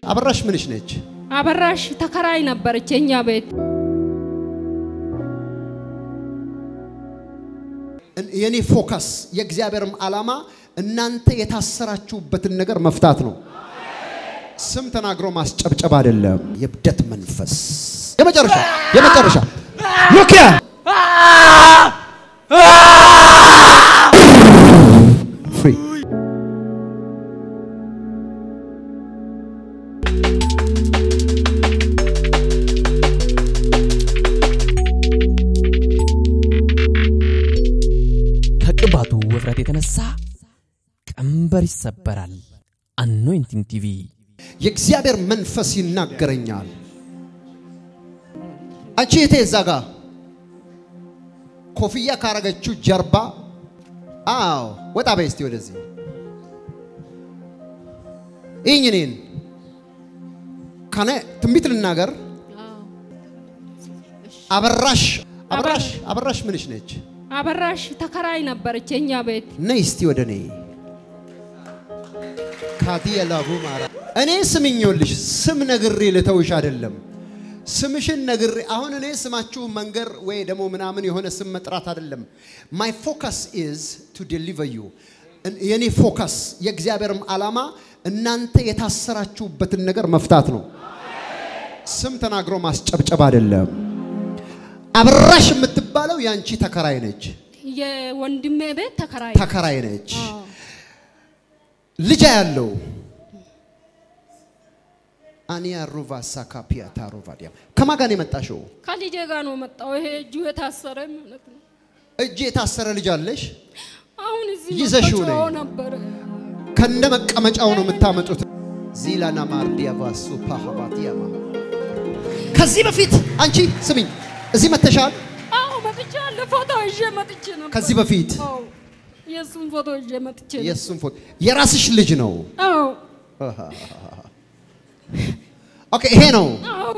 አበራሽ ምንሽ ነች? አበራሽ ተከራይ ነበረች የኛ ቤት። የኔ ፎከስ የእግዚአብሔርም ዓላማ እናንተ የታሰራችሁበትን ነገር መፍታት ነው። ስም ተናግሮ ማስጨብጨብ አይደለም። የብደት መንፈስ የመጨረሻ የመጨረሻ ሉኪያ ፍሪ ከቅባቱ ውፍረት የተነሳ ቀንበር ይሰበራል። አኖይንቲንግ ቲቪ የእግዚአብሔር መንፈስ ይናገረኛል። አንቺ የቴ እዛ ጋ ኮፍያ ካረገችው ጀርባ፣ አዎ ወጣ በይ እስቲ ወደዚህ ይህኝ እኔን ከነ ትንቢት ልናገር። አበራሽ አበራሽ አበራሽ ምንሽ ነች? አበራሽ ተከራይ ነበረች የኛ ቤት። ነይ እስቲ ወደ እኔ ካቲየ ላቡ ማራ እኔ ስምኞልሽ ስም ነግሬ ልተውሽ አይደለም። ስምሽን ነግሬ አሁን እኔ ስማችሁ መንገር ወይ ደግሞ ምናምን የሆነ ስም መጥራት አይደለም። ማይ ፎከስ ኢዝ ቱ ዴሊቨር ዩ የኔ ፎከስ የእግዚአብሔርም ዓላማ እናንተ የታሰራችሁበትን ነገር መፍታት ነው። ስም ተናግሮ ማስጨብጨብ አይደለም። አበራሽ የምትባለው ያንቺ ተከራይ ነች፣ የወንድሜ ቤት ተከራይ ተከራይ ነች። አዎ። ልጃ ያለው አኒያ ሩቫ ሳካፒያ ታሮቫዲያ ከማን ጋር ነው የመጣሽው? ከልጄ ጋር ነው መጣው። ይሄ እጁ የታሰረ ማለት ነው። እጅ የታሰረ ልጅ አለሽ? አሁን እዚህ ይዘሽው መጥቶ ነይ። ነበረ። ከነ መቀመጫው ነው የምታመጡት። ዚላና ማርዲያ ቫሱ ፓሃባቲያማ ከዚህ በፊት አንቺ ስሚኝ፣ እዚህ መተሻል። አዎ መጥቻለሁ። ፎቶ ይዤ መጥቼ ነበር። ከዚህ በፊት አዎ የእሱን ፎቶ ይዤ መጥቼ ነበር። የእሱን ፎቶ የራስሽ ልጅ ነው። አዎ ኦኬ፣ ይሄ ነው አዎ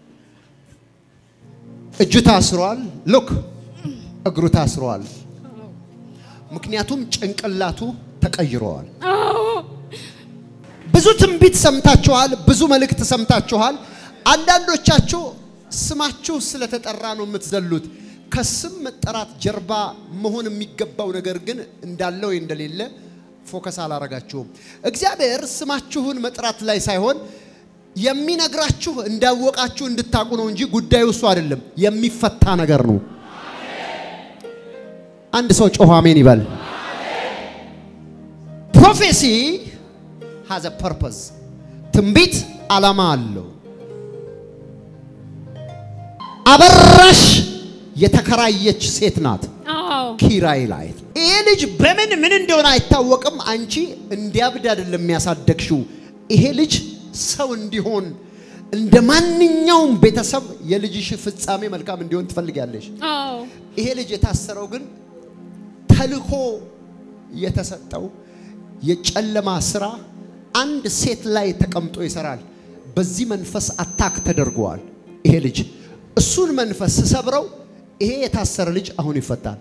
እጁ ታስሯል። ሉክ እግሩ ታስሯል። ምክንያቱም ጭንቅላቱ ተቀይረዋል። አዎ ብዙ ትንቢት ሰምታችኋል። ብዙ መልእክት ሰምታችኋል። አንዳንዶቻችሁ ስማችሁ ስለተጠራ ነው የምትዘሉት። ከስም መጠራት ጀርባ መሆን የሚገባው ነገር ግን እንዳለ ወይ እንደሌለ ፎከስ አላረጋችሁም። እግዚአብሔር ስማችሁን መጥራት ላይ ሳይሆን የሚነግራችሁ እንዳወቃችሁ እንድታቁ ነው እንጂ ጉዳዩ እሱ አይደለም። የሚፈታ ነገር ነው። አንድ ሰው ጮኸ አሜን ይበል። ፕሮፌሲ ሃዝ አ ፐርፐዝ ትንቢት ዓላማ አለው። አበራሽ የተከራየች ሴት ናት አዎ ኪራይ ላይ። ይሄ ልጅ በምን ምን እንደሆነ አይታወቅም። አንቺ እንዲያብድ አይደለም የሚያሳደግሽው። ይሄ ልጅ ሰው እንዲሆን እንደ ማንኛውም ቤተሰብ የልጅሽ ፍጻሜ መልካም እንዲሆን ትፈልጊያለሽ። አዎ ይሄ ልጅ የታሰረው ግን ተልኮ የተሰጠው የጨለማ ስራ አንድ ሴት ላይ ተቀምጦ ይሰራል። በዚህ መንፈስ አታክ ተደርጓል። ይሄ ልጅ እሱን መንፈስ ስሰብረው ይሄ የታሰረ ልጅ አሁን ይፈታል።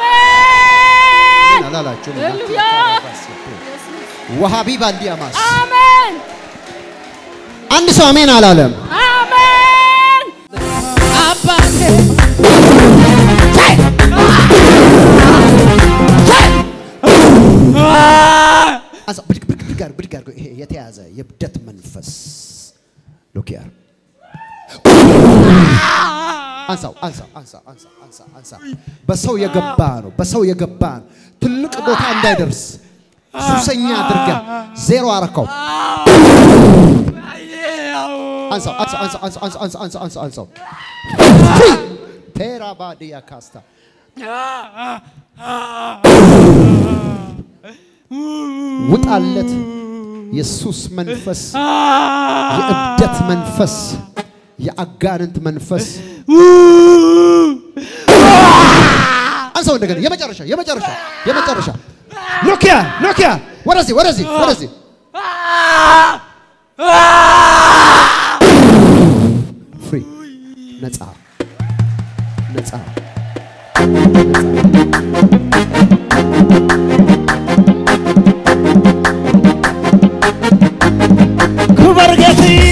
አሜን አላላችሁ ሃሌሉያ ወሃቢ ባንዲያማስ አሜን አንድ ሰው አሜን አላለም። አሜን አባቴ አንሳው፣ ብድግ ብድግ ብድግ አድርግ፣ ብድግ አድርግ። ይሄ የተያዘ የብደት መንፈስ ሎኪያር አንሳው፣ አንሳው፣ አንሳው፣ አንሳው፣ አንሳው፣ አንሳው። በሰው የገባ ነው፣ በሰው የገባ ነው። ትልቅ ቦታ እንዳይደርስ ሱሰኛ አድርጋ ዜሮ አረከው። አንሳው፣ አንሳው፣ አንሳው፣ አንሳው፣ አንሳው፣ አንሳው፣ አንሳው፣ አንሳው፣ አንሳው። ፍሪ ቴራባዲያ ካስታ ውጣለት የሱስ መንፈስ የእብደት መንፈስ የአጋንንት መንፈስ አንሳው እንደገና የመጨረሻ የመጨረሻ የመጨረሻ ሎኪያ ሎኪያ ወደዚህ ወደዚህ ወደዚህ ፍሪ ነፃ ነፃ ክበር ጌትዬ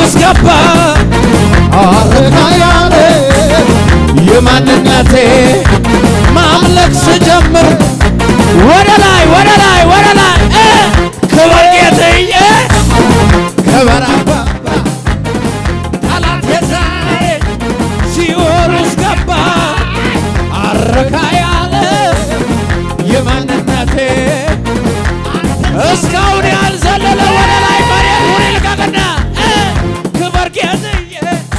ውስጥ ገባ አረጋ ያለ የማንነቴ ማምለክ ስጀምር ወደ ላይ ወደ ላይ ወደ ላይ እ ክብር ጌትዬ ክብር አባባ ጠላት የዛሬ ሲኦል ውስጥ ገባ አረካ ያለ የማንነቴ እስካሁን ያልዘለለ ወደ ላይ መሬቱን ይልቀቅና እ ክብር ጌትዬ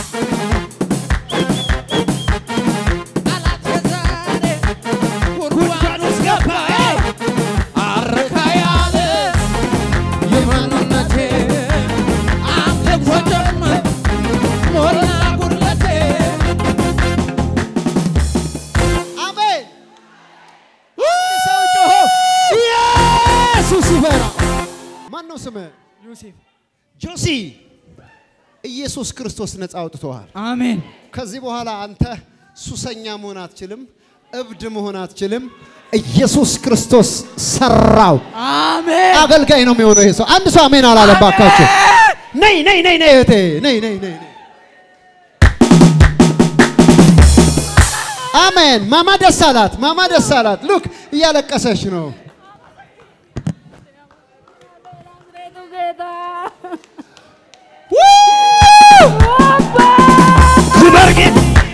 ጠላት የዛሬ ጉድጓድ ውስጥ ገባ አረካ ያለ የማንነቴ አምልኮ ጀመር ሞላ ጉድለቴ አሜን። ሰው ጮሆ ኢየሱስ ይበራ። ማን ነው ስምህ? ዮሴፍ ጆሲ። ኢየሱስ ክርስቶስ ነፃ አውጥቶሃል። አሜን ከዚህ በኋላ አንተ ሱሰኛ መሆን አትችልም፣ እብድ መሆን አትችልም። ኢየሱስ ክርስቶስ ሰራው። አሜን አገልጋይ ነው የሚሆነው ይሄ ሰው። አንድ ሰው አሜን አላለም። ባካችሁ ነይ ነይ ነይ ነይ እህቴ ነይ ነይ ነይ ነይ። አሜን። ማማ ደስ አላት። ማማ ደስ አላት። ሉክ እያለቀሰች ነው። ቤቱ ጌታ ክብር ጌታ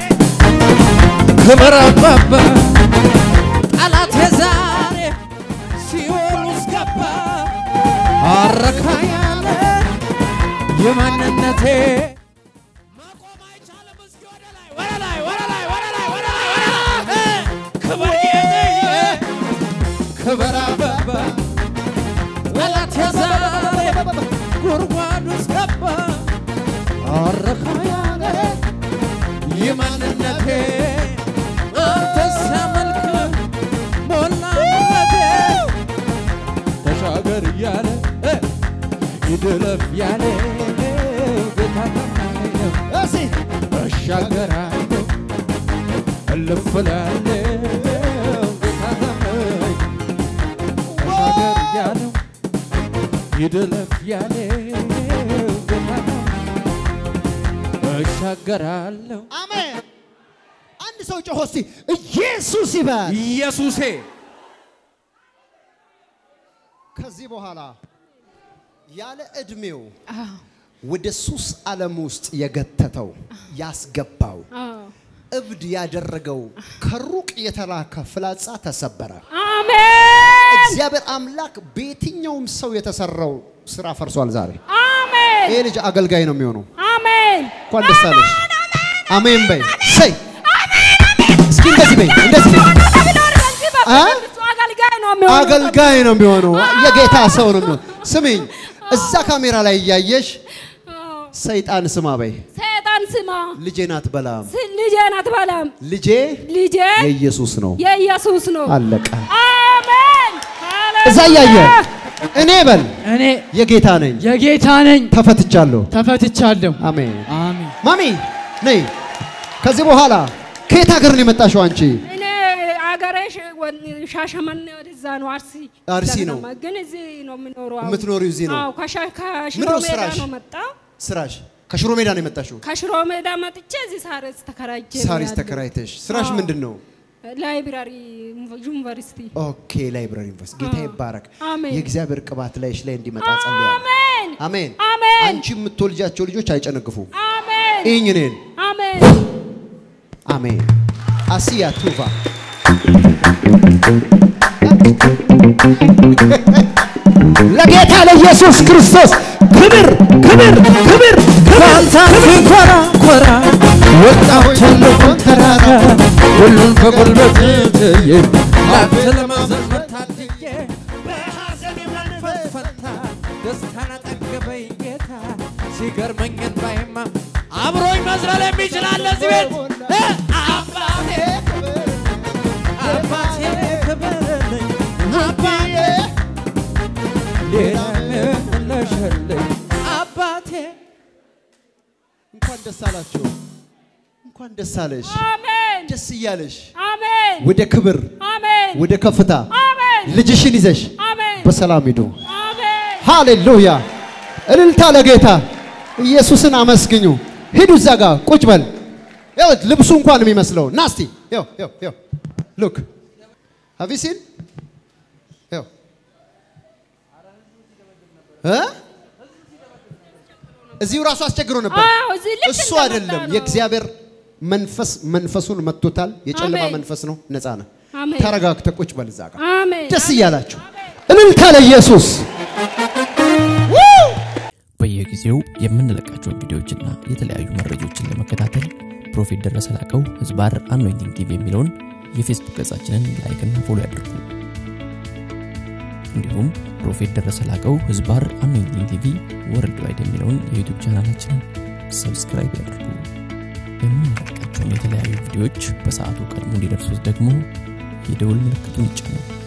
ክብር አባባ ጠላት የዛሬ ሲኦል ውስጥ ገባ አረካ ያለ የማንነቴ መቆም አይቻልም። እስኪ ወደ ላይ ወደ ላይ ወደ ላይ ወደ ላይ ወደ ላይ ወደ ላይ እ ክብር ጌታዬ ክብር አባባ ጠላት የዛሬ ጉድጓድ ውስጥ ገባ አረካ ያለ የማንነቴ አንተ ሲያመልክ ሞላ ውበቴ ተሻገር እያለ እ ይድለፍ ያለ ጌታ ታማኝ ነው። እስኪ እሻገራለሁ እልፍ እላለሁ ጌታ ታማኝ ተሻገር እያለው ይድለፍ ያለ ጌታ ታማኝ እሻገራለሁ አሜን። አንድ ሰው ጮሆ እስቲ ኢየሱስ ይበል። ኢየሱሴ ከዚህ በኋላ ያለ እድሜው ወደ ሱስ ዓለም ውስጥ የገተተው ያስገባው አዎ። እብድ ያደረገው ከሩቅ የተላከ ፍላጻ ተሰበረ። አሜን እግዚአብሔር አምላክ በየትኛውም ሰው የተሰራው ስራ ፈርሷል። ዛሬ አሜን ይሄ ልጅ አገልጋይ ነው የሚሆነው። አሜን እንኳን ደስ አለሽ። አሜን በይ። ሰይ እስኪ እንደዚህ በይ፣ እንደዚህ በይ። አ? እሱ አገልጋይ ነው የሚሆነው። አገልጋይ ነው የሚሆነው። የጌታ ሰው ነው የሚሆነው። ስሚኝ፣ እዛ ካሜራ ላይ እያየሽ አዎ። ሰይጣን ስማ በይ። ሰይጣን ስማ ልጄ ናት በላም። ስ- ልጄ ናት በላም ልጄ ልጄ የኢየሱስ ነው። የኢየሱስ ነው። አለቀ። አሜን እዛ እያየ እኔ በል እኔ የጌታ ነኝ፣ የጌታ ነኝ ተፈትቻለሁ። ተፈትቻለሁ አሜን። አሜን ማሚ ነይ። ከዚህ በኋላ ከየት ሀገር ነው የመጣሽው አንቺ? እኔ አገሬ ሽ- ወን- ሻሸመኔ ወደዛ ነው አርሲ አርሲ ነው። ለገናማ፣ ግን እዚህ ነው የምኖረው። አሁን። የምትኖሪው እዚህ ነው? አዎ ከሻ- ከሽሮ ምንድነው ሜዳ ስራሽ? ነው መጣ ስራሽ ከሽሮ ሜዳ ነው የመጣሽው? ከሽሮ ሜዳ መጥቼ እዚህ ሳሬስ ተከራይቼ ነው ሳሪስ ያለሁት። ተከራይተሽ። ስራሽ አዎ። ምንድን ነው? ላይብራሪ ዩኒቨርሲቲ ኦኬ ላይብራሪ ዩኒቨርሲቲ። ጌታ አዎ። ይባረክ። አሜን። የእግዚአብሔር ቅባት ላይሽ ላይ እንዲመጣ ጸልያለሁ። አሜን አሜን። አሜን አንቺ የምትወልጃቸው ልጆች አይጨነግፉ። አሜን ይህኝ እኔን አሜን አሜን። አሲያ ቱቫ ለጌታ ለኢየሱስ ክርስቶስ ክብር ክብር ክብር ባልታን ኮራ ኮራ ወጣሁ ትልቁን ተራራ ሁሉን በጉልበት ትዬ ላንተ ለመዘመር ታድዬ በሐዘን የመንፈስ ፈንታ ደስታን አጠገበኝ ጌታ ሲገርመኝን ባይማ አብሮኝ መዝለል የሚችል አለ እዚህ ቤት እ አባቴ አባቴ ክበርልኝ አባቴ ሌላ ለሸለኝ አባቴ እንኳን ደስ አላችሁ። እንኳን ደስ አለሽ። አሜን ደስ እያለሽ አሜን ወደ ክብር አሜን ወደ ከፍታ አሜን ልጅሽን ይዘሽ አሜን በሰላም ሂዱ። አሜን ሃሌሉያ! እልልታ ለጌታ ኢየሱስን አመስግኙ። ሂዱ እዛ ጋር ቁጭ በል። ይኸው ልብሱ እንኳን የሚመስለው ናስቲ ይኸው ይኸው ይኸው ሉክ ሃቭ ዩ ሲን ይኸው እ እዚሁ ራሱ አስቸግሮ ነበር። አዎ፣ እዚህ ልክ እሱ እንደመጣ አይደለም ነው። የእግዚአብሔር መንፈስ መንፈሱን መጥቶታል። የጨለማ አሜን። መንፈስ ነው። ነፃ ነህ። አሜን። ተረጋግተህ ቁጭ በል እዛ ጋር አሜን። ደስ እያላችሁ እልልታ ለኢየሱስ በየጊዜው የምንለቃቸውን ቪዲዮዎችና የተለያዩ መረጃዎችን ለመከታተል ፕሮፌት ደረሰ ላቀው ህዝባር አኖይንቲንግ ቲቪ የሚለውን የፌስቡክ ገጻችንን ላይክና ፎሎ ያድርጉ። እንዲሁም ፕሮፌት ደረሰ ላቀው ህዝባር አኖይንቲንግ ቲቪ ወርልድ ዋይድ የሚለውን የዩቱብ ቻናላችንን ሰብስክራይብ ያድርጉ። የምንለቃቸውን የተለያዩ ቪዲዮዎች በሰዓቱ ቀድሞ እንዲደርሱት ደግሞ የደውል ምልክቱን ይጫኑ።